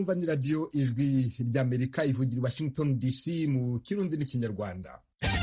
mwumva ni radiyo ijwi ry'amerika ivugira i washington dc mu kirundi n'ikinyarwanda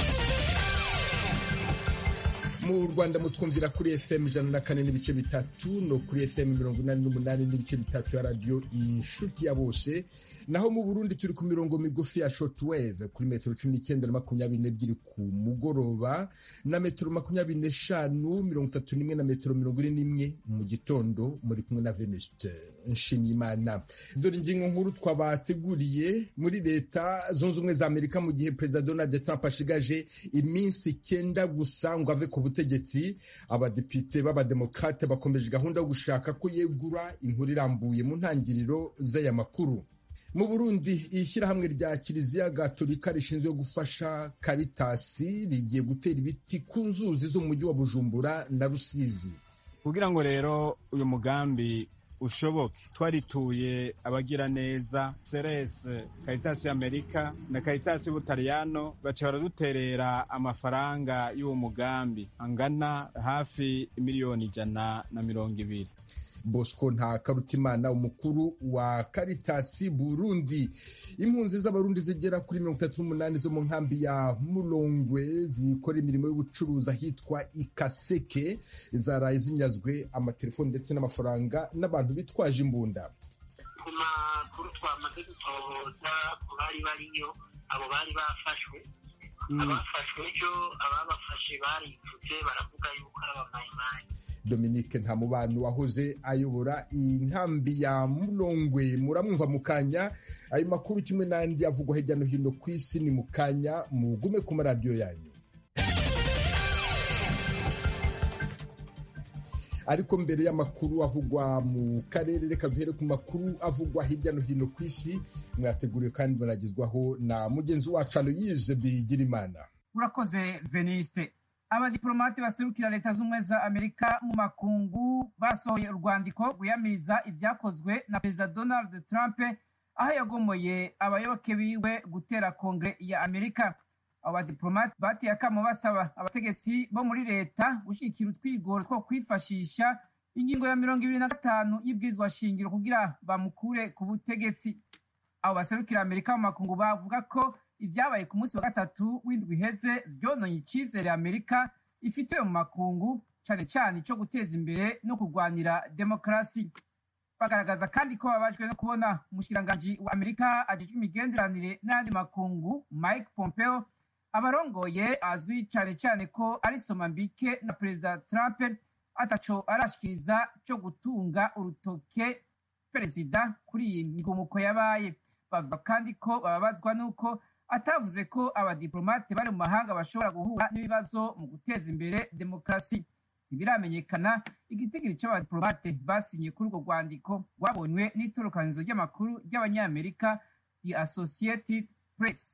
mu rwanda mutwumvira kuri fm ijana na kane n'ibice bitatu no kuri fm mirongo inani n'umunani n'ibice bitatu ya radiyo inshuti ya bose naho mu burundi turi ku mirongo migufi ya shortwave kuri metero cumi n'icyenda na makumyabiri n'ebyiri ku mugoroba na metero makumyabiri n'eshanu mirongo itatu n'imwe na metero mirongo ine n'imwe mu gitondo muri kumwe na venuste nshimiyimana dore ingingo nkuru twabateguriye muri leta zunze ubumwe za amerika mu gihe perezida donald trump ashigaje iminsi icyenda gusa ngo ave ku butegetsi abadepite b'abademokrate bakomeje gahunda yo gushaka ko yegura inkuru irambuye mu ntangiriro z'aya makuru mu burundi ishyirahamwe rya kiliziya gatolika rishinzwe gufasha karitasi rigiye gutera ibiti ku nzuzi z'umujyi wa bujumbura na rusizi kugira ngo rero uyu mugambi ushoboke twarituye abagira neza serese karitasi y'amerika na karitasi y'ubutaliyano baca baraduterera amafaranga y'uwo mugambi angana hafi miliyoni ijana na mirongo ibiri bosco nta karutimana umukuru wa karitasi burundi impunzi z'abarundi zigera kuri mirongo itatu n'umunani zo mu nkambi ya murongwe zikora imirimo y'ubucuruzi ahitwa ikaseke zaraye zinyazwe amatelefoni ndetse n'amafaranga n'abantu bitwaje imbunda ku makuru twamaze gutohoza ku bari bariyo abo bari bafashwe abafashwe ejo ababafashe baripfutse baravuga yuko ari abamayimayi dominique ntamubano wahoze ayobora inkambi ya murongwe muramwumva mu kanya ayo makuru kimwe n'andi avugwa hirya no hino ku isi ni mu kanya mugume ku maradiyo yanyu ariko mbere y'amakuru avugwa mu karere reka duhere ku makuru avugwa hirya no hino ku isi mwateguriwe kandi banagezwaho na mugenzi wacu aloyize bigirimana urakoze veniste abadiplomate baserukira leta z'ubumwe za amerika mu makungu basohoye urwandiko rwiyamiriza ibyakozwe na perezida donald trump aho yagomoye abayoboke biwe gutera kongere ya amerika abo badiplomate bateye akamo basaba abategetsi bo muri leta gushyigikira utwigoro two kwifashisha ingingo ya mirongo ibiri na gatanu y'ibwirizwa shingiro kugira bamukure ku butegetsi abo baserukira amerika mu makungu bavuga ko ibyabaye ku munsi wa gatatu w'indwi iheze byononye icyizere amerika ifitiwe mu makungu cyane cyane icyo guteza imbere no kurwanira demokarasi bagaragaza kandi ko babajwe no kubona umushikiranganji wa amerika ajejwe imigenderanire n'ayandi makungu mike pompeo abarongoye azwi cyane cyane ko ari somambike na perezida trump ataco arashikiriza cyo gutunga urutoke perezida kuri iyi migumuko yabaye bavuga kandi ko bababazwa n'uko atavuze ko abadiplomate bari mu mahanga bashobora guhura n'ibibazo mu guteza imbere demokarasi ntibiramenyekana igitigiri cy'abadiplomate basinye kuri urwo rwandiko rwabonywe n'itorokanizo ry'amakuru ry'abanyamerika the associated press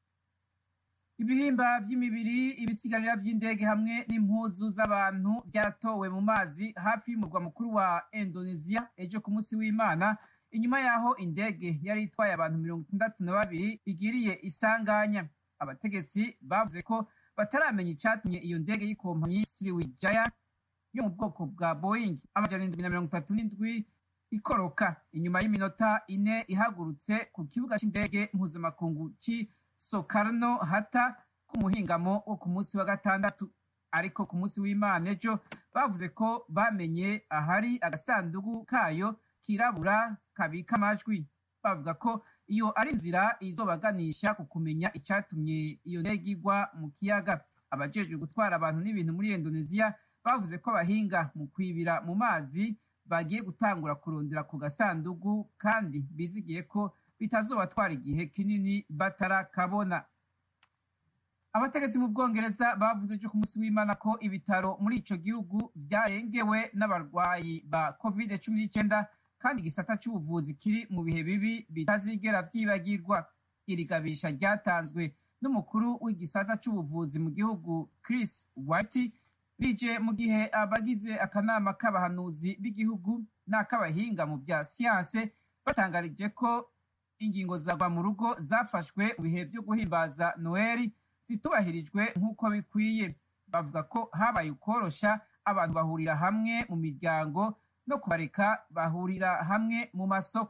ibihimba by'imibiri ibisigarira by'indege hamwe n'impuzu z'abantu byaratowe mu mazi hafi y'umurwa mukuru wa indonesia ejo ku munsi w'imana inyuma y'aho indege yari itwaye abantu mirongo itandatu na babiri igiriye isanganya abategetsi bavuze ko bataramenya icyatumye iyo ndege y'ikompanyi siriwijaya yo mu bwoko bwa boeing amajana indwi na mirongo itatu n'indwi ikoroka inyuma y'iminota ine ihagurutse ku kibuga cy'indege mpuzamakungu cy'i sokarno hata ku muhingamo wo ku munsi wa gatandatu ariko ku munsi w'imana ejo bavuze ko bamenye ahari agasanduku kayo kirabura kabika amajwi bavuga ko iyo ari inzira izobaganisha ku kumenya icyatumye iyo ndege igwa mu kiyaga abajejwe gutwara abantu n'ibintu muri indonesia bavuze ko abahinga mu kwibira mu mazi bagiye gutangura kurondera ku gasanduku kandi bizigiye ko bitazobatwara igihe kinini batarakabona abategetsi mu bwongereza bavuze ejo ku munsi w'imana ko ibitaro muri ico gihugu byarengewe n'abarwayi ba covid cumi n'icyenda kandi igisata cy'ubuvuzi kiri mu bihe bibi bitazigera byibagirwa iri gabisha ryatanzwe n'umukuru w'igisata cy'ubuvuzi mu gihugu chris white bije mu gihe abagize akanama k'abahanuzi b'igihugu n'ak'abahinga mu bya siyanse batangarije ko ingingo zagwa mu rugo zafashwe mu bihe byo guhimbaza noheli zitubahirijwe nk'uko bikwiye bavuga ko habaye ukorosha abantu bahurira hamwe mu miryango no kubareka bahurira hamwe mu masoko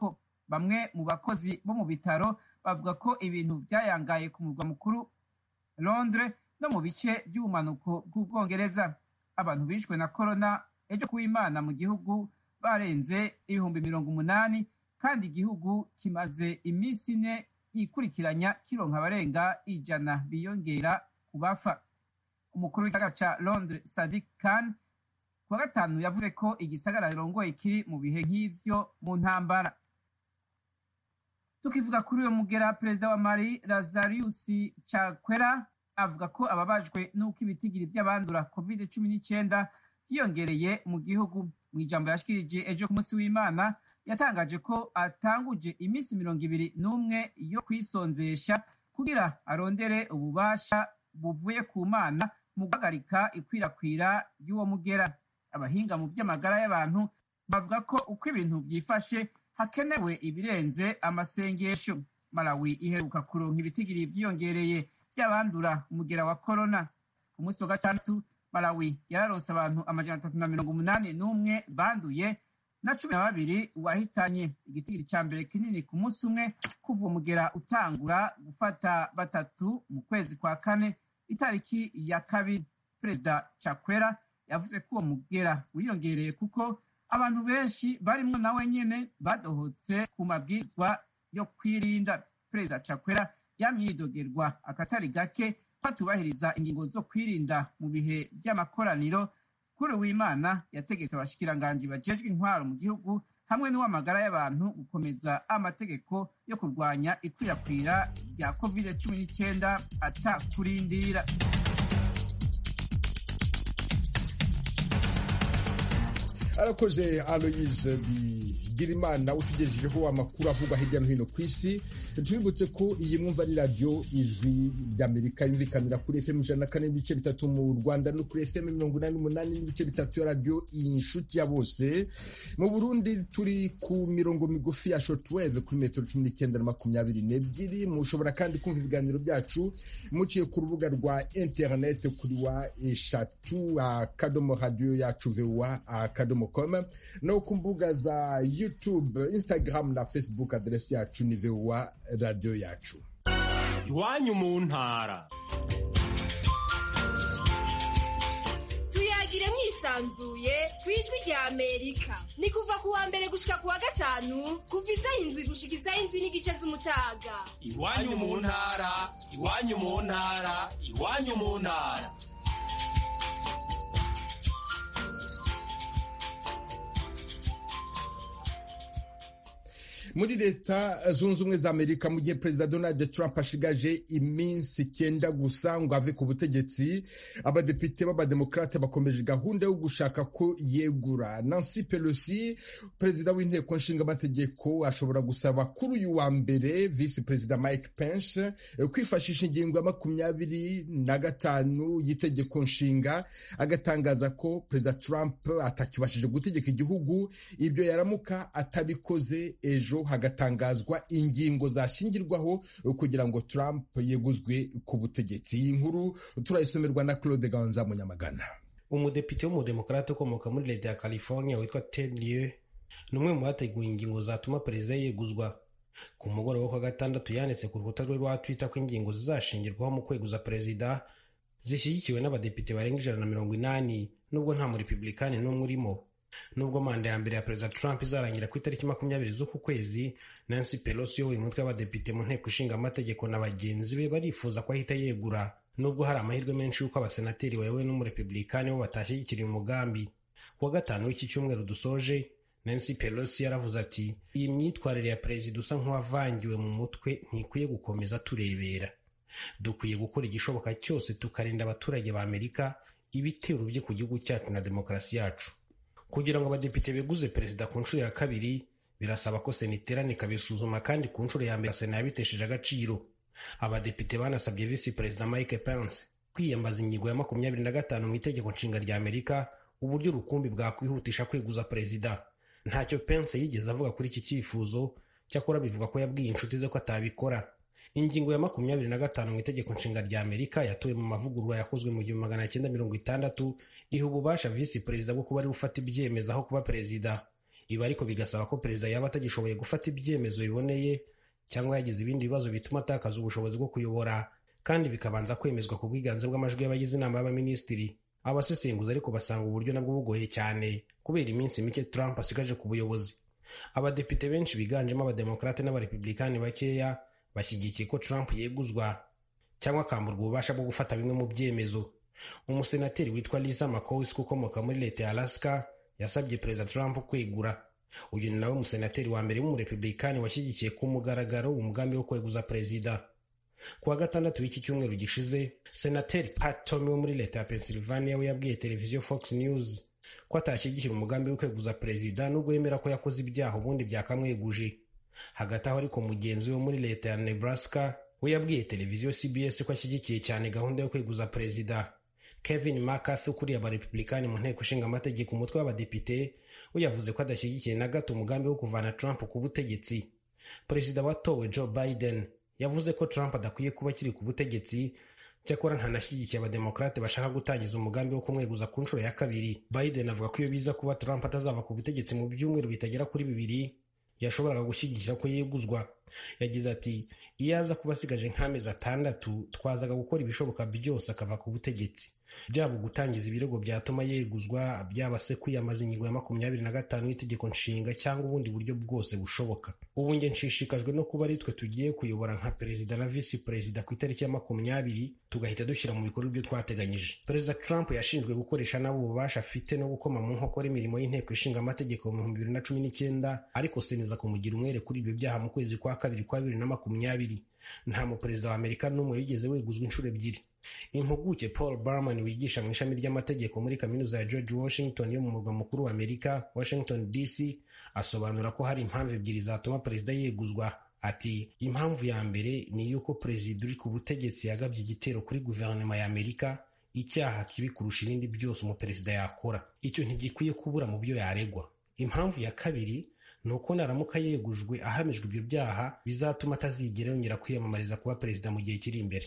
bamwe mu bakozi bo mu bitaro bavuga ko ibintu byayangaye ku murwa mukuru londres no mu bice by'ubumanuko bw'ubwongereza abantu bishwe na korona ejo kuw'imana mu gihugu barenze ibihumbi mirongo umunani kandi igihugu kimaze iminsi ine yikurikiranya kironka abarenga ijana biyongera ku bafa umukuru w'igisagara ca londres sadik khan kuwa gatanu yavuze ko igisagara rongoye kiri mu bihe nk'ivyo mu ntambara tukivuga kuri uyo mugera perezida wa mari lazarius chakwera avuga ko ababajwe n'uko ibitigiri by'abandura covid cumi n'icyenda byiyongereye mu gihugu mu ijambo yashikirije ejo ku munsi w'imana yatangaje ko atanguje iminsi mirongo ibiri n'umwe yo kwisonzesha kugira arondere ububasha buvuye ku mana mu guhagarika ikwirakwira ry'uwo mugera abahinga mu by'amagara y'abantu bavuga ko uko ibintu byifashe hakenewe ibirenze amasengesho malawi iheruka kuronka ibitigiri byiyongereye by'abandura umugera wa korona ku munsi wa gatandatu malawi yararonse abantu amajana atatu na mirongo umunani n'umwe banduye na cumi na babiri wahitanye igitigiri cya mbere kinini ku munsi umwe kuva umugera utangura gufata batatu mu kwezi kwa kane itariki ya kabiri perezida chakwera yavuze ko uwo mugera wiyongereye kuko abantu benshi barimo nawe nyene badohotse ku mabwizwa yo kwirinda perezida chakwera yamyidogerwa akatari gake batubahiriza ingingo zo kwirinda mu bihe by'amakoraniro kuri w'imana yategetse abashikiranganji bajejwe intwaro mu gihugu hamwe n'uw'amagara y'abantu gukomeza amategeko yo kurwanya ikwirakwira rya covid cumi n'icyenda atakurindira arakoze aloyize bigirimana utugejejeho amakuru avugwa hirya no hino ku isi tubibutse ko iyi mwumva ari radiyo ijwi ry'amerika yumvikanira kuri fm ijana na kane n'ibice bitatu mu rwanda no kuri fm mirongo inani n'umunani n'ibice bitatu ya radiyo inshuti ya bose mu burundi turi ku mirongo migufi ya shotweve kuri metero cumi n'icyenda na makumyabiri n'ebyiri mushobora kandi kumva ibiganiro byacu muciye ku rubuga rwa interineti kuri wa eshatu akadomo radiyo yacu vewa akadomo com no ku mbuga za youtube instagram na facebook aderesi yacu ni vewa radiyo yacu iwanyu mu ntara tuyagire mwisanzuye ku ijwi rya amerika ni kuva ku wa mbere gushika ku wa gatanu kuva isaha indwi gushika isaha indwi n'igice z'umutaga iwanyu mu ntara iwanyu mu ntara iwanyu mu ntara muri leta zunze ubumwe za amerika mu gihe perezida donald trump ashigaje iminsi icyenda gusa ngo ave ku butegetsi abadepite b'abademokarate bakomeje gahunda yo gushaka ko yegura nancy pelosi perezida w'inteko nshingamategeko ashobora gusaba kuri uyu wa mbere visi perezida mike pence kwifashisha ingingo ya makumyabiri na gatanu y'itegeko nshinga agatangaza ko perezida trump atakibashije gutegeka igihugu ibyo yaramuka atabikoze ejo hagatangazwa ingingo zashingirwaho kugira ngo Trump yeguzwe ku butegetsi iyi nkuru turayisomerwa na Claude Ganza Munyamagana umudepite w'umudemokarate ukomoka muri leta ya california witwa ted lieu ni umwe mu bateguye ingingo zatuma perezida yeguzwa ku mugoroba wo kwa gatandatu yanditse ku rukuta rwe rwa twitter ko ingingo zizashingirwaho mu kweguza perezida zishyigikiwe n'abadepite barenga ijana na mirongo inani nubwo nta murepublikani n'umwe urimo nubwo manda ya mbere ya perezida trump izarangira ku itariki makumyabiri z'uku kwezi nancy pelosi uyoboye umutwe w'abadepite mu nteko ishinga amategeko na bagenzi be barifuza ko ahita yegura nubwo hari amahirwe menshi y'uko abasenateri bayobowe n'umurepublikani bo batashyigikiriye umugambi kuwa gatanu w'iki cyumweru dusoje nancy pelosi yaravuze ati iyi myitwarire ya perezida usa nk'uwavangiwe mu mutwe ntikwiye gukomeza turebera dukwiye gukora igishoboka cyose tukarinda abaturage ba amerika ibitero bye ku gihugu cyacu na demokarasi yacu kugira ngo abadepite beguze perezida ku nshuro ya kabiri birasaba ko sena iterana ikabisuzuma kandi ku nshuro ya mbere sena yabitesheje agaciro abadepite banasabye visi perezida mike pence kwiyambaza ingingo ya makumyabiri na gatanu mu itegeko nshinga rya amerika uburyo rukumbi bwakwihutisha kweguza perezida ntacyo pence yigeze avuga kuri iki cyifuzo cyakora bivuga ko yabwiye inshuti ze ko atabikora ingingo ya makumyabiri na gatanu mu itegeko nshinga rya amerika yatowe mu mavugurura yakozwe mu gihumbi magana cyenda mirongo itandatu iha ububasha visi perezida bwo kuba ari gufata ibyemezo aho kuba perezida ibi ariko bigasaba ko perezida yaba atagishoboye gufata ibyemezo biboneye cyangwa yagize ibindi bibazo bituma atakaza ubushobozi bwo kuyobora kandi bikabanza kwemezwa ku bwiganze bw'amajwi y'abagize inama y'abaminisitiri abasesenguzi ariko basanga uburyo nabwo bugoye cyane kubera iminsi mike trump asigaje ku buyobozi abadepite benshi biganjemo abademokarate n'abarepublikani bakeya bashyigikiye ko trump yeguzwa cyangwa akamburwa ububasha bwo gufata bimwe mu byemezo umusenateri witwa lisa mccosk ukomoka muri leta ya alaska yasabye perezida trump kwegura uyu ni nawe umusenateri wa mbere w'umurepublikani washyigikiye ku mugaragaro umugambi wo kweguza perezida ku wa gatandatu w'iki cyumweru gishize senateri pat tommy wo muri leta ya pennsylvania we yabwiye televiziyo fox news ko atashyigikira umugambi wo kweguza perezida nubwo yemera ko yakoze ibyaha ubundi byakamweguje hagati aho ariko mugenzi we wo muri leta ya nebraska we yabwiye televiziyo cbs ko ashyigikiye cyane gahunda yo kweguza perezida kevin mccarthy ukuriye abarepublikani mu nteko ishinga amategeko umutwe w'abadepite we yavuze ko adashyigikiye na gato umugambi wo kuvana trump ku butegetsi perezida watowe joe biden yavuze ko trump adakwiye kuba akiri ku butegetsi cyakora ntanashyigikiye abademokarate bashaka gutangiza umugambi wo kumweguza ku nshuro ya kabiri biden avuga ko iyo biza kuba trump atazava ku butegetsi mu byumweru bitagera kuri bibiri yashoboraga gushyigikira ko yeguzwa yagize ati iyo aza kuba asigaje nk'amezi atandatu twazaga gukora ibishoboka byose akava ku butegetsi byaba gutangiza ibirego byatuma yeguzwa byaba se kwiyamaza ingingo ya makumyabiri na gatanu y'itegeko nshinga cyangwa ubundi buryo bwose bushoboka ubu nge nshishikajwe no kuba ari twe tugiye kuyobora nka perezida na visi perezida ku itariki ya makumyabiri tugahita dushyira mu bikorwa ibyo twateganyije perezida trump yashinzwe gukoresha nabo ububasha afite no gukoma mu nkokora imirimo y'inteko ishinga amategeko mu bihumbi bibiri na cumi n'icyenda ariko seniza kumugira umwere kuri ibyo byaha mu kwezi kwa kabiri kwa bibiri na makumyabiri nta muperezida wa amerika n'umwe wigeze weguzwa inshuro ebyiri impuguke paul barman wigisha mu ishami ry'amategeko muri kaminuza ya george washington yo mu murwa mukuru wa amerika washington dc asobanura ko hari impamvu ebyiri zatuma perezida yeguzwa ati impamvu ya mbere ni iy'uko perezida uri ku butegetsi yagabye igitero kuri guverinoma ya amerika icyaha kibi kurusha ibindi byose umuperezida yakora icyo ntigikwiye kubura mu byo yaregwa impamvu ya kabiri ni uko naramuka yegujwe ahamijwe ibyo byaha bizatuma atazigera yongera kwiyamamariza kuba perezida mu gihe kiri imbere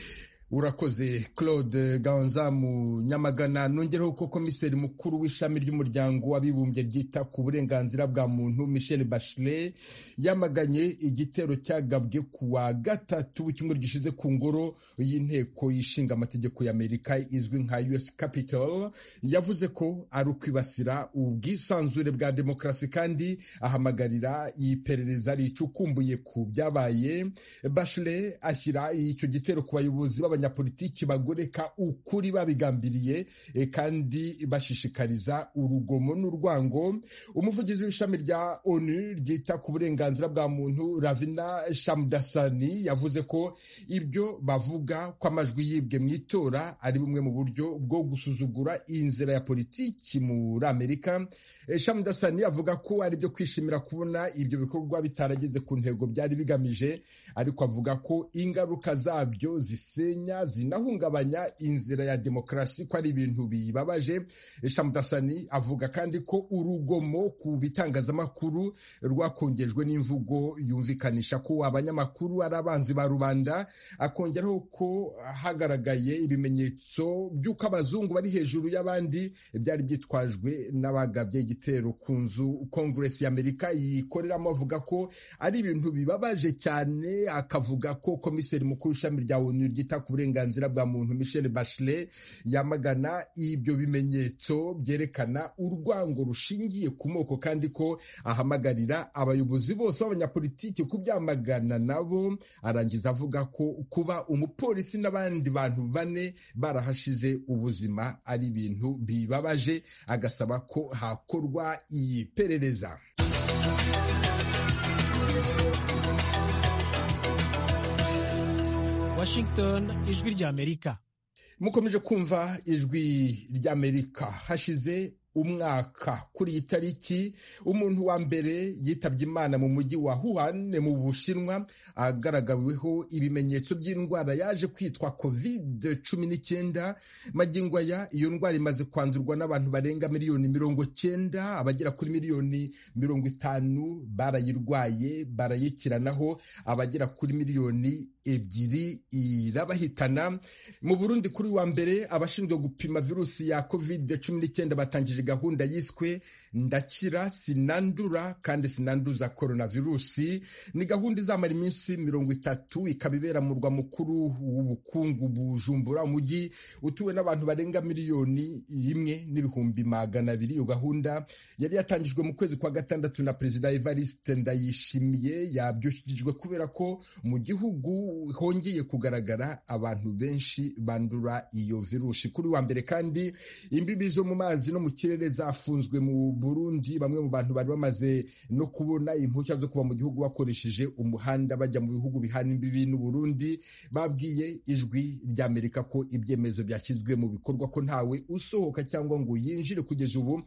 urakoze claude ganza mu nyamagana nongereho ko komiseri mukuru w'ishami ry'umuryango w'abibumbye ryita ku burenganzira bwa muntu michel bachelet yamaganye igitero cyagabwe ku wa gatatu w'icyumweru gishize ku ngoro y'inteko y'ishinga amategeko y'amerika izwi nka us capital yavuze ko ari ukwibasira ubwisanzure bwa demokarasi kandi ahamagarira iperereza ricukumbuye ku byabaye bachelet ashyira icyo gitero ku bayobozi b'abanya abanyapolitiki bagoreka ukuri babigambiriye kandi bashishikariza urugomo n'urwango umuvugizi w'ishami rya onu ryita ku burenganzira bwa muntu ravina shamdasani yavuze ko ibyo bavuga ko amajwi yibwe mu itora ari bumwe mu buryo bwo gusuzugura inzira ya politiki muri amerika shamdasani avuga ko ari byo kwishimira kubona ibyo bikorwa bitarageze ku ntego byari bigamije ariko avuga ko ingaruka zabyo zisenya zinahungabanya inzira ya demokarasi ko ari ibintu bibabaje shamudasani avuga kandi ko urugomo ku bitangazamakuru rwakongejwe n'imvugo yumvikanisha ko abanyamakuru ari abanzi ba rubanda akongeraho ko hagaragaye ibimenyetso by'uko abazungu bari hejuru y'abandi byari byitwajwe n'abagabye igitero ku nzu kongeresi y'amerika yikoreramo avuga ko ari ibintu bibabaje cyane akavuga ko komiseri mukuru ishami rya onu ryita ku uburenganzira bwa muntu michel bachelet yamagana ibyo bimenyetso byerekana urwango rushingiye ku moko kandi ko ahamagarira abayobozi bose b'abanyapolitiki kubyamagana nabo arangiza avuga ko kuba umupolisi n'abandi bantu bane barahashize ubuzima ari ibintu bibabaje agasaba ko hakorwa iperereza Washington ijwi ry'Amerika mukomeje kumva ijwi ry'Amerika hashize umwaka kuri iyi tariki umuntu wa mbere yitabye imana mu mujyi wa Wuhan mu Bushinwa agaragaweho ibimenyetso by'indwara yaje kwitwa covid cumi n'icyenda magingo aya iyo ndwara imaze kwandurwa n'abantu barenga miliyoni mirongo cyenda abagera kuri miliyoni mirongo itanu barayirwaye barayikiranaho abagera kuri miliyoni ebyiri irabahitana mu burundi kuri wa mbere abashinzwe gupima virusi ya covid cumi n'icyenda batangije gahunda yiswe ndakira sinandura kandi sinanduza coronavirusi ni gahunda izamara iminsi mirongo itatu ikaba ibera mu murwa mukuru w'ubukungu bujumbura umujyi utuwe n'abantu barenga miliyoni rimwe n'ibihumbi magana abiri iyo gahunda yari yatangijwe mu kwezi kwa gatandatu na perezida evariste ndayishimiye yabyukijwe kubera ko mu gihugu hongeye kugaragara abantu benshi bandura iyo virusi kuri wa mbere kandi imbibi zo mu mazi no mu kirere zafunzwe mu burundi bamwe mu bantu bari bamaze no kubona impushya zo kuva mu gihugu bakoresheje umuhanda bajya mu bihugu bihana imbibi n'uburundi babwiye ijwi ry'amerika ko ibyemezo byashyizwe mu bikorwa ko ntawe usohoka cyangwa ngo yinjire kugeza ubu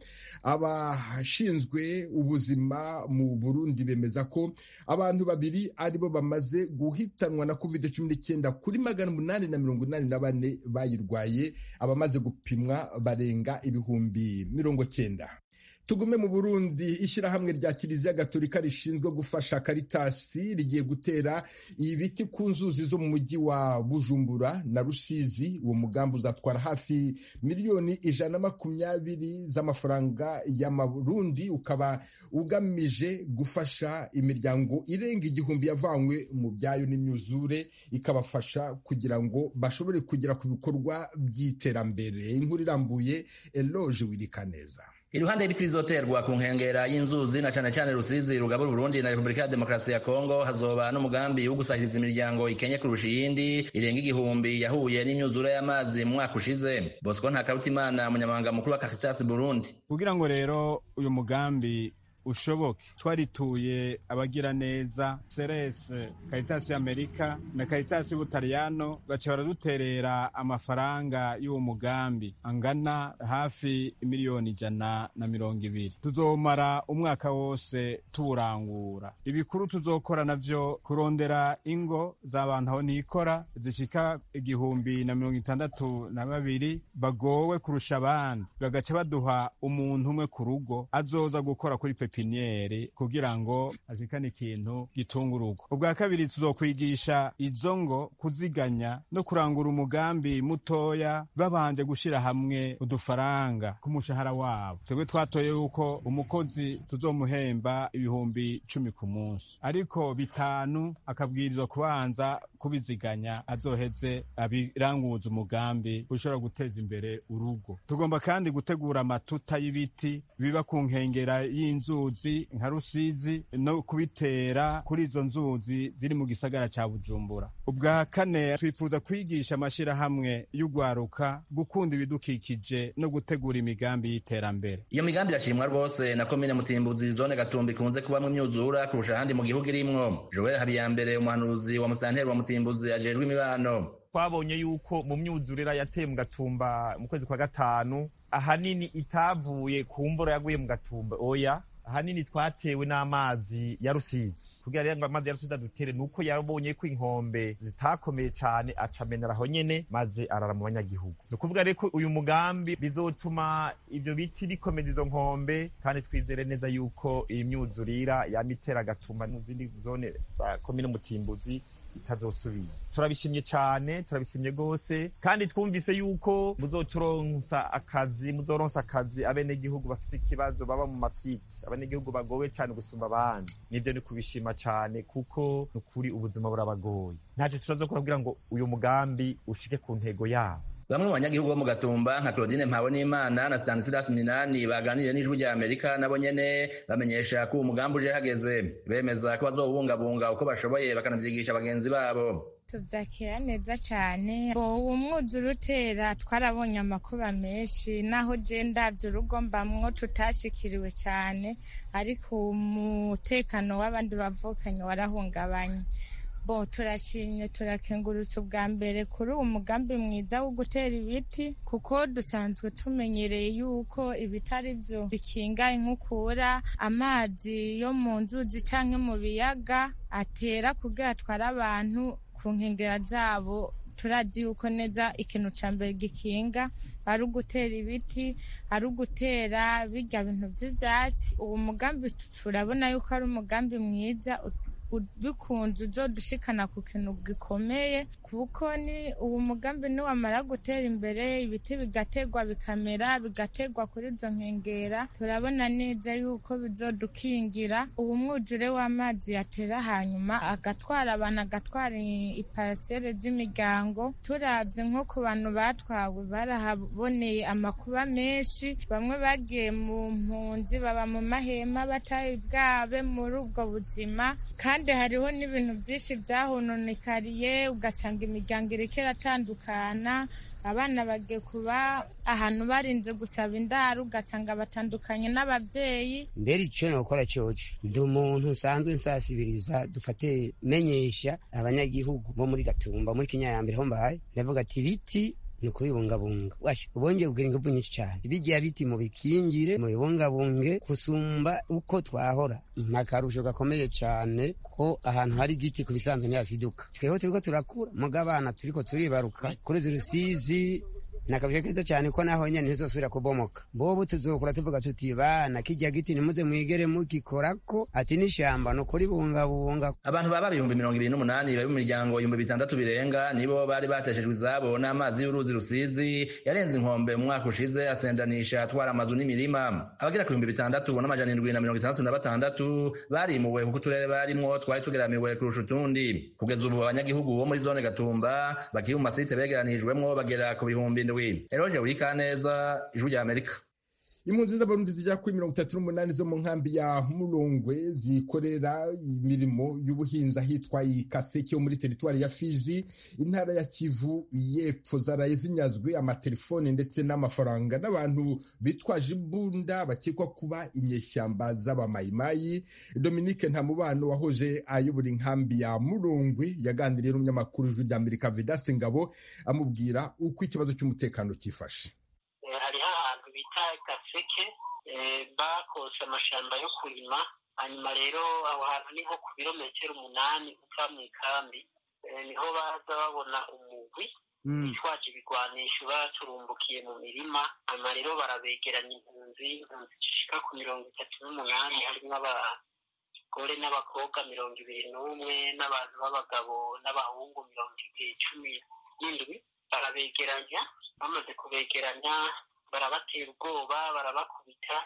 abashinzwe ubuzima mu burundi bemeza ko abantu babiri aribo bamaze guhitanwa na covid cumi n'icyenda kuri magana umunani na mirongo inani na bane bayirwaye abamaze gupimwa barenga ibihumbi mirongo cyenda tugume mu burundi ishyirahamwe rya kiliziya gatolika rishinzwe gufasha karitasi rigiye gutera ibiti ku nzuzi zo mu mujyi wa bujumbura na rusizi uwo mugambi uzatwara hafi miliyoni ijana na makumyabiri z'amafaranga y'amarundi ukaba ugamije gufasha imiryango irenga igihumbi yavanywe mu byayo n'imyuzure ikabafasha kugira ngo bashobore kugera ku bikorwa by'iterambere inkuru irambuye eloge wirikaneza iruhande y'ibiti bizoterwa ku nkengera y'inzuzi na cane cane rusizi rugabura uburundi na repubulika ya demokarasi ya kongo hazoba n'umugambi wo gusahiriza imiryango ikenye kurusha iyindi irenga igihumbi yahuye n'imyuzure y'amazi mu mwaka ushize bosco ntakarutimana umunyamabanga mukuru wa caritas burundi kugira ngo rero uyu mugambi ushoboke twarituye abagira neza serese karitasi y'amerika na karitasi y'ubutaliyano baca baraduterera amafaranga y'uwo mugambi angana hafi miliyoni ijana na mirongo ibiri tuzomara umwaka wose tuwurangura ibikuru tuzokora navyo kurondera ingo z'abantu aho nikora zishika igihumbi na mirongo itandatu na babiri bagowe kurusha abandi bagaca baduha umuntu umwe ku rugo azoza gukora kuri pepe pepiniyeri kugira ngo ashikane ikintu gitunga urugo ubwa kabiri tuzokwigisha izo ngo kuziganya no kurangura umugambi mutoya babanje gushira hamwe udufaranga ku mushahara wabo twebwe twatoye yuko umukozi tuzomuhemba ibihumbi cumi ku munsi ariko bitanu akabwirizwa kubanza kubiziganya azoheze abiranguza umugambi ushobora guteza imbere urugo tugomba kandi gutegura amatuta y'ibiti biba ku nkengera y'inzuzi nka rusizi no kubitera kuri izo nzuzi ziri mu gisagara ca bujumbura ubwa kane twifuza kwigisha amashirahamwe y'ugwaruka gukunda ibidukikije no gutegura imigambi y'iterambere iyo migambi irashimwa rwose na komine mutimbuzi zone gatumba ikunze kubamwo imyuzura kurusha ahandi mu gihugu irimwo joel habiyambere umuhanuzi wa musanteri wa mutimbuzi ajejwe imibano twabonye yuko mu myuzurira yateye mu gatumba mu kwezi kwa gatanu ahanini itavuye ku mvura yaguye mu gatumba oya ahanini twatewe n'amazi ya rusizi kugira rero ngo amazi ya rusizi adutere nuko yabonye ko inkombe zitakomeye cane acamenera aho nyene maze arara mu banyagihugu ni ukuvuga rero ko uyu mugambi bizotuma ivyo biti bikomeza izo nkombe kandi twizere neza yuko iyi myuzurira yama itera agatuma mu zindi zone za komine mutimbuzi itazosubira turabishimye cyane turabishimye rwose kandi twumvise yuko muzoturonsa akazi muzoronsa akazi abenegihugu bafise ikibazo baba mu masiti abenegihugu bagowe cyane gusumba abandi nibyo ni kubishima cyane kuko ni ukuri ubuzima burabagoye ntacyo turazokora kugira ngo uyu mugambi ushike ku ntego yabo bamwe mu banyagihugu bo mu gatumba nka claudine mpabonimana na stanislas minani baganiriye n'ijwi rya amerika nabo nyene bamenyesha ko uwo mugambi uje hageze bemeza ko bazowubungabunga uko bashoboye bakanavyigisha bagenzi babo tubyakira neza cyane uwo mwuzure utera twarabonye amakuba menshi naho je ndavye urugo mbamwo tutashikiriwe cyane ariko umutekano w'abandi bavukanye warahungabanye bo turashimye turakengurutse ubwa mbere kuri uwo mugambi mwiza wo gutera ibiti kuko dusanzwe tumenyereye yuko ibitari byo bikinga inkukura amazi yo mu nzuzi canke mu biyaga atera kugira atware abantu ku nkengera zabo turazi yuko neza ikintu ca mbere gikinga ari ugutera ibiti ari ugutera birya bintu vy'ivyatsi uwo mugambi turabona yuko ari umugambi mwiza bikunze uzodushikana ku kintu gikomeye kuko ni uwo mugambi niwamara gutera imbere ibiti bigategwa bikamera bigategwa kuri izo nkengera turabona neza yuko bizodukingira uwo mwuzure w'amazi yatera hanyuma agatwara abantu agatwara iparasere z'imiryango turavye nko ku bantu batwawe barahaboneye amakuba menshi bamwe bagiye mu mpunzi baba mu mahema batari bwabe muri ubwo buzima kandi hariho n'ibintu byinshi byahononekariye ugasanga imiryango iriko iratandukana abana bagiye kuba ahantu barinze gusaba indaro ugasanga batandukanye n'abavyeyi mbere ico nokora coco ndi umuntu nsanzwe nsasibiriza dufate menyesha abanyagihugu bo muri gatumba muri kinyayambere ho mbaye ndavuga ati ibiti ni ukubibungabunga washa ubongeye kugira inguvu nyinshi cyane bijya biti mu bikingire mu bibungabunge kusumba uko twahora nta karusho gakomeye cyane ko ahantu hari igiti ku bisanzwe ntiyasiduka tweho turiko turakura muga abana turiko turibaruka kuri izi rusizi nakabije keza cyane ko naho nyene ntizosubira kubomoka bobo tuzokura tuvuga tuti bana kijya giti nimuze mwigere mugikorako ati n'ishamba no kuribungabunga abantu baba ibihumbi mirongo ibiri n'umunani bari mu miryango ibihumbi bitandatu birenga nibo bari bateshejwe izabo n'amazi y'uruzi rusizi yarenze inkombe mu mwaka ushize asendanisha atwara amazu n'imirima abagera ku bihumbi bitandatu n'amajana indwi na mirongo itandatu na batandatu barimuwe kuko uturere barimwo twari tugeramiwe kurusha utundi kugeza ubu abanyagihugu bo muri zone gatumba bakiri mu masite begeranijwemwo bagera ku bihumbi indwi eroje urikaneza ijwi rya amerika impunzi z'abarundi zigera kuri mirongo itatu n'umunani zo mu nkambi ya murongwe zikorera imirimo y'ubuhinzi ahitwa ikaseke yo muri teritwari ya fizi intara ya kivu y'epfo zaraye zinyazwe amatelefone ndetse n'amafaranga n'abantu bitwaje imbunda bakekwa kuba inyeshyamba z'abamayimayi dominique ntamubano wahoje ayobora inkambi ya murongwe yaganiriye n'umunyamakuru w'ijwi rya amerika vedaste ngabo amubwira uko ikibazo cy'umutekano cyifashe hariho ahantu bita gaseke bakose amashamba yo kurima hanyuma rero aho hantu ni nko ku birometero umunani uva mu ikambi niho baza babona umugwi bitwaje ibigwanisho baturumbukiye mu mirima hanyuma rero barabegeranya impunzi impunzi zishika ku mirongo itatu n'umunani harimo abagore n'abakobwa mirongo ibiri n'umwe n'abantu b'abagabo n'abahungu mirongo cumi n'indwi barabegeranya bamaze kubegeranya barabatera ubwoba barabakubita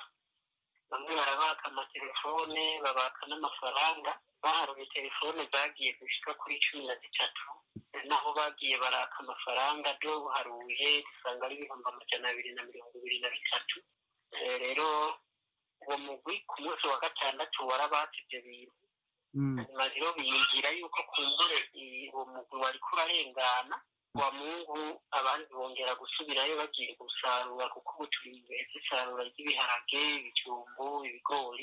bamwe barabaka amatelefone babaka n'amafaranga baharuye telefone zagiye gushika kuri cumi na zitatu naho bagiye baraka amafaranga do buharuye dusanga ari ibihumbi amajana abiri na mirongo ibiri na bitatu rero uwo mugwi ku munsi wa gatandatu warabatse ibyo bintu hanyuma rero biyumvira yuko kumbure uwo mugwi wariko urarengana wa mungu abandi bongera gusubirayo bagiye gusarura kuko ubu turi mu bihe by'isarura ry'ibiharage ibijumbu ibigori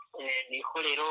niho rero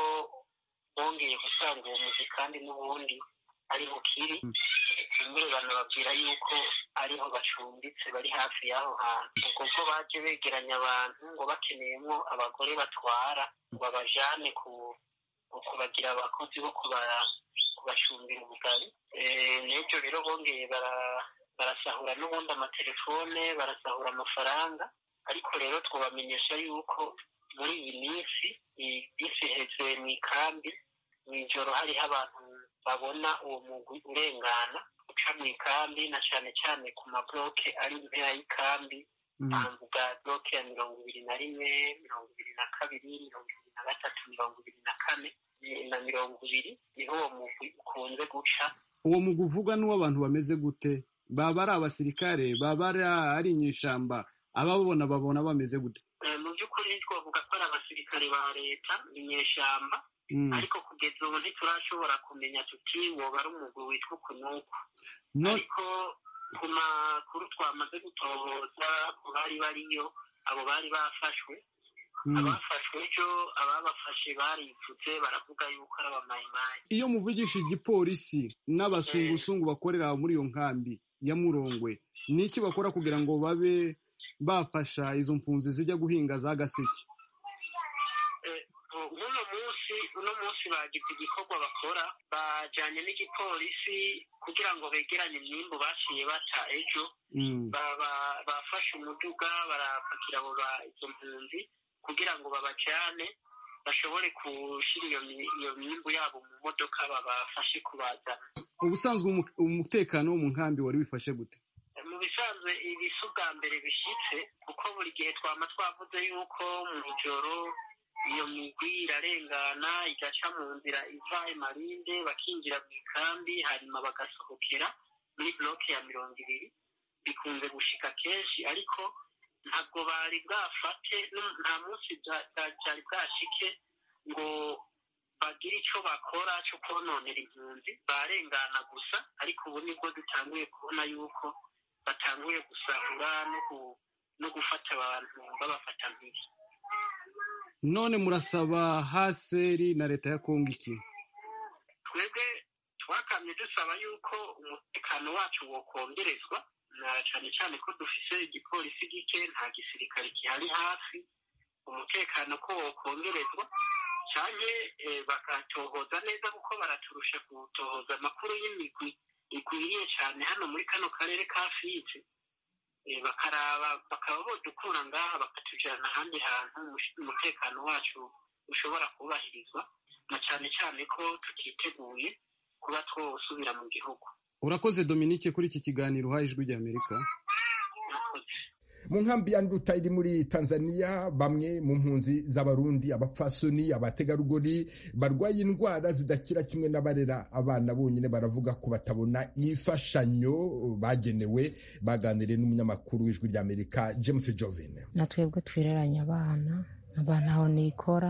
bongeye gusanga uwo muzi kandi n'ubundi ari bukiri kumbure banababwira yuko ariho bacumbitse bari hafi y'aho hantu ubwo bwo baje begeranya abantu ngo bakeneyemo abagore batwara ngo babajane ku kubagira abakozi bo kubacumbira ubugari n'ibyo rero bongeye barasahura n'ubundi amatelefone barasahura amafaranga ariko rero twabamenyesha yuko muri iyi minsi bisi iheze mu ikambi mu ijoro hariho abantu babona uwo mugwi urengana uca mu ikambi na cyane cyane ku mabloke ari impera y'ikambi bambuga bloke ya mirongo ibiri na rimwe mirongo ibiri na kabiri mirongo ibiri na gatatu mirongo ibiri na kane na mirongo ibiri niho uwo mugwi ukunze guca uwo mugwi uvuga n'uw'abantu bameze gute baba ari abasirikare baba ari inyeshamba ababona babona bameze gute mu by'ukuri twavuga ko ari abasirikare ba leta inyeshamba ariko kugeza ubu ntiturashobora kumenya tuti woba ari umugwi witwa ukunuku ariko ku makuru twamaze gutohoza ku bari bariyo abo bari bafashwe abafashwe ejo ababafashe baripfutse baravuga yuko ari abamayimayi iyo muvugisha igipolisi n'abasungusungu bakorera muri iyo nkambi ya murongwe ni iki bakora kugira ngo babe bafasha izo mpunzi zijya guhinga za gaseke uno munsi uno munsi bagize igikorwa bakora bajyanye n'igipolisi kugira ngo begeranye imyimbu baciye bata ejo bafashe umuduga barapakira abo izo mpunzi kugira ngo babajyane bashobore gushyira iyo mi- iyo myimbu yabo mu modoka babafashe kubazana ubusanzwe umu- umutekano wo mu nkambi wari wifashe gute mu bisanzwe ibi si ubwa mbere bishyitse kuko buri gihe twama twavuze yuko mu ijoro iyo migwi irarengana igaca mu nzira iva imarinde bakinjira mu ikambi hanyuma bagasohokera muri bloke ya mirongo ibiri bikunze gushika kenshi ariko ntabwo bari bwafate nu- nta munsi bya- bya- byari bwashike ngo bagire icyo bakora cyo kononera impunzi barengana gusa ariko ubu nibwo dutanguye kubona yuko batanguye gusahura no gu- no gufata abantu babafata mpiri none murasaba haseri na leta ya kongo iki twebwe twakamye dusaba yuko umutekano wacu wokongerezwa na cyane cyane ko dufise igipolisi gike nta gisirikare gihari hafi umutekano ko wokongerezwa cyane bakatohoza neza kuko baraturusha gutohoza amakuru y'imigwi igwiriye cyane hano muri kano karere ka fizi Eh, bakaraba bakaba bodukura ngaha bakatujyana ahandi hantu umush- umutekano wacu ushobora kubahirizwa na cyane cyane ko tutiteguye kuba twosubira mu gihugu urakoze dominique kuri iki kiganiro uhaye ijwi ry'amerika mu nkambi ya nduta iri muri tanzania bamwe mu mpunzi z'abarundi abapfasoni abategarugori barwaye indwara zidakira kimwe n'abarera abana bonyine baravuga ko batabona imfashanyo bagenewe baganiriye n'umunyamakuru w'ijwi ry'amerika james jovin na twebwe twireranye abana abantu aho nikora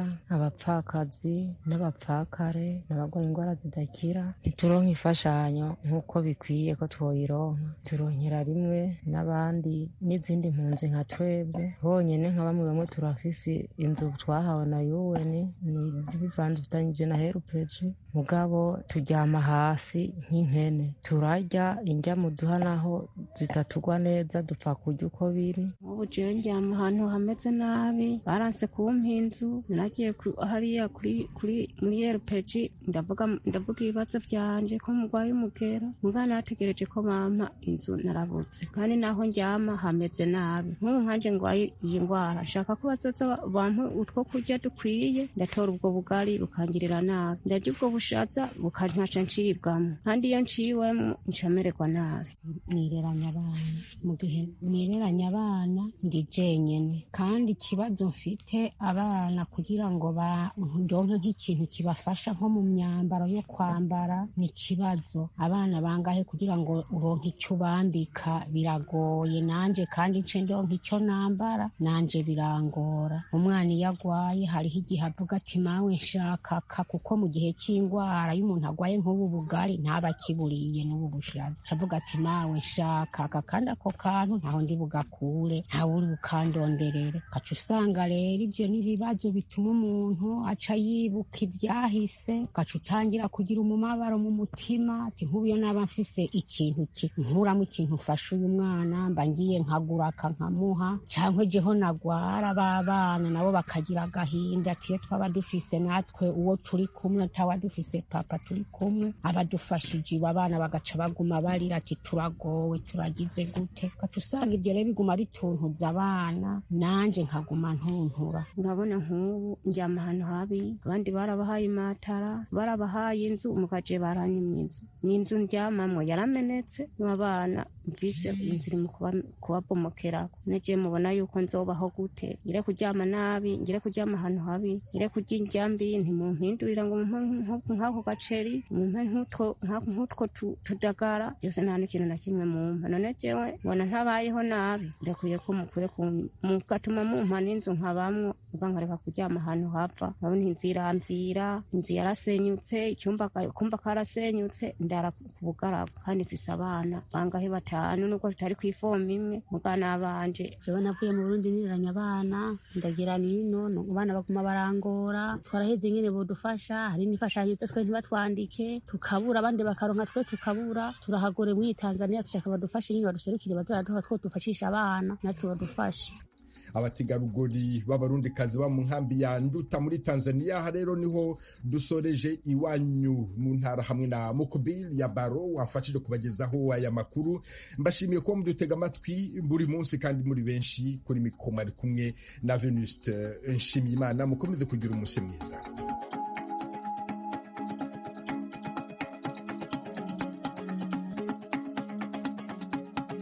abapfakazi n'abapfakare n'abarwaye indwara zidakira ntituronka imfashanyo nk'uko bikwiye ko twoyironka turonkera rimwe n'abandi n'izindi mpunzi nka twebwe bonyene nka bamwe bamwe turafise inzu twahawe na UN ni bivanzitanyije na herupeji mugabo turyama hasi nk'impene turarya indya muduha naho zitatugwa neza dupfa kurya uko biri ubu jewe ndyama ahantu hameze nabi baranse kumpa inzu nagiye ku- hariya kuri kuri muri rpg ndavuga ndavuga ibibazo vyanje ko murwaye umugera muga nategereje ko bampa inzu narabutse kandi naho ndyama hameze nabi nk'ubu nkanje ngwaye iyi ndwara nshaka ko bazoza ba- bampe utwo kurya dukwiye ndatora ubwo bugari bukangirira nabi ndarya ubwo bushaza bukantaca ncibwamo kandi iyo nciwemo ncamererwa nabi nireranya abana mu gihe nireranya abana ndi jenyene kandi ikibazo mfite abana kugira ngo ba- ndonke nk'ikintu kibafasha nko mu myambaro yo kwambara ni ikibazo abana bangahe kugira ngo uronke icyo ubambika biragoye nanje kandi nce ndonke icyo nambara nanje birangora umwana iyo agwaye hariho igihe avuga ati mawe nshakaka kuko mu gihe cy'indwara iyo umuntu agwaye nk'ubu bugari ntaba akiburiye n'ubu bushaza avuga ati mawe nshakaka kandi ako kantu ntaho ndi bugakure ntawe uri bukandonderere ugaca usanga rero ibyo n'ibibazo bituma umuntu aca yibuka ibyahise ugaca utangira kugira umumabaro mu mutima ati nk'ubu iyo naba mfise ikintu ki nkuramo ikintu ufasha uyu mwana mba ngiye nkagura aka nkamuha cyangwa ejeho nagwara b'abana nabo bakagira agahinda ati iyo twaba dufise natwe uwo turi kumwe taba dufise papa turi kumwe abadufashije iwe abana bagaca baguma barira ati turagowe turagize gute ugaca usanga ibyo rero biguma bituntuza abana nanje nkaguma ntuntura urabona nk'ubu ndyama ahantu habi abandi barabahaye imatara barabahaye inzu mugaje baranyimye inzu ni inzu ndyamamwo yaramenetse n'abana mvise inzu iri mu kuba- kubabomokerako nagiye mubona yuko nzobaho gute ngire kuryama nabi ngire kuryama ahantu habi ngire kurya indya mbi ntimumpindurira ngo mumpe nk- nk'ako gaceri mumpe nk'utwo nka- nk'utwo tu- tudagara byose nta n'ikintu na kimwe mumpa none jewe mbona ntabayeho nabi ndakwiye ko mukwiye kun- mugatuma mumpa n'inzu nkabamwo uva nkareka kuryama ahantu hapfa urabona inzu iramvira inzu yarasenyutse icyumba ka- kumba karasenyutse ndara ku bugaragu kandi mfise abana bangahe batanu nubwo tutari ku ifomu imwe mugana banje jewe navuye mu burundi niranya abana ndagira nino no abana baguma barangora twaraheze nyene bodufasha hari n'imfashanyo twe ntibatwandike tukabura abandi bakaronka twe tukabura turahagore muri tanzania dushaka badufashe nyine baduserukire bazaduha two dufashisha abana natwe badufashe abategarugori b'abarundikazi ba mu nkambi ya nduta muri tanzania aha rero niho dusoreje iwanyu mu ntara hamwe na mukubiri ya baro wamfashije kubagezaho aya makuru mbashimiye kuba mudutega amatwi buri munsi kandi muri benshi kuri mikoma ari kumwe na venuste nshimiyimana mukomeze kugira umunsi mwiza